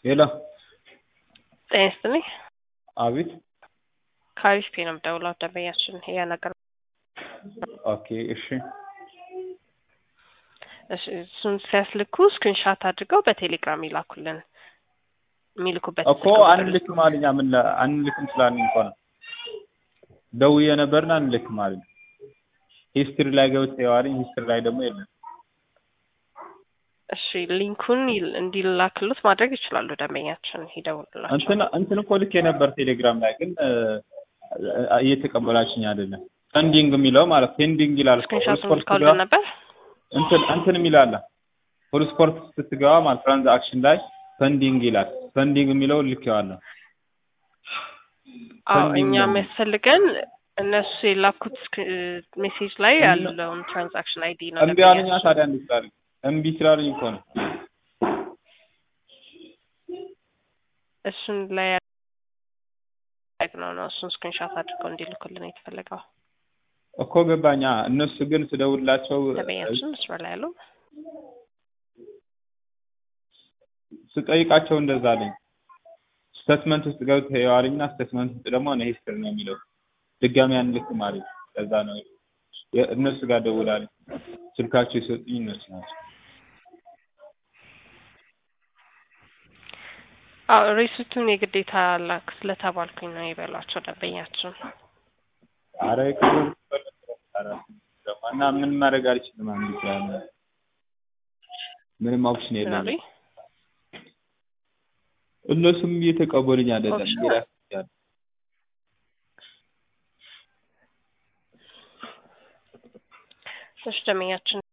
ሄሎ ጤና ይስጥልኝ። አቤት። ከአሪፍ ፔ ነው የምደውለው። ደንበኛችን ያ ነገር ኦኬ እሺ እሺ፣ እሱን ሲያስልኩ ስክሪንሻት አድርገው በቴሌግራም ይላኩልን። የሚልኩበት እኮ አንልክም አለኝ። ምን ላ- አንልክም ስላልን እኮ ነው ደውዬ ነበርና አንልክም አለኝ። ሂስትሪ ላይ ገብቼ የዋለኝ ሂስትሪ ላይ ደግሞ የለም። እሺ፣ ሊንኩን ይል- እንዲላክሉት ማድረግ ይችላሉ። ደንበኛችን ይደውልላቸው። እንትን እንትን እኮ ልኬ ነበር ቴሌግራም ላይ ግን እ፣ እየተቀበላችኝ አይደለም። ፔንዲንግ የሚለው ማለት ፔንዲንግ ይላል እኮ። ስክሪንሻቱን ስፖርት ልካሉልን ስትገባ ነበር። እንትን እንትን የሚላለ ፉል ስፖርት ስትገባ ማለት ትራንዛክሽን ላይ ፔንዲንግ ይላል። ፔንዲንግ የሚለው ልኬዋለሁ። አዎ ፔንዲንግ እኛ ነው። የሚያስፈልገን እነሱ የላኩት ሜሴጅ ላይ እና- ያለውን ትራንዛክሽን አይዲ ነው። እምቢ አሉኛ። ደንበኛችን ታዲያ እንዴት ስላሉኝ እምቢ ስላሉኝ እኮ ነው። እሱን ላይ ነው ነው እሱን ስክሪንሻት አድርገው እንዲልኩልን የተፈለገው። እኮ ገባኛ። እነሱ ግን ስደውልላቸው ደንበኛችን መስመር ላይ ያለው ስጠይቃቸው እንደዛ አለኝ። ስቴትመንት ውስጥ ገብተህ የዋልኝና ስቴትመንት ውስጥ ደግሞ እኔ ሂስትሪ ነው የሚለው ድጋሚ አንልክም አለኝ። ለዛ ነው የ- እነሱ ጋር ደውላለኝ። ስልካቸው የሰጡኝ እነሱ ናቸው። አዎ ሬሲቱን የግዴታ ላክ ስለተባልኩኝ ነው የበሏቸው ደንበኛችን። አረ ክብር እና ምን ማድረግ አልችልም። አንድ ይችላል ምንም ኦፕሽን የለም። ምናሉኝ እነሱም እየተቀበሉኝ አይደለም። ኦፕሽን የራስ ያለ እሺ ደንበኛችን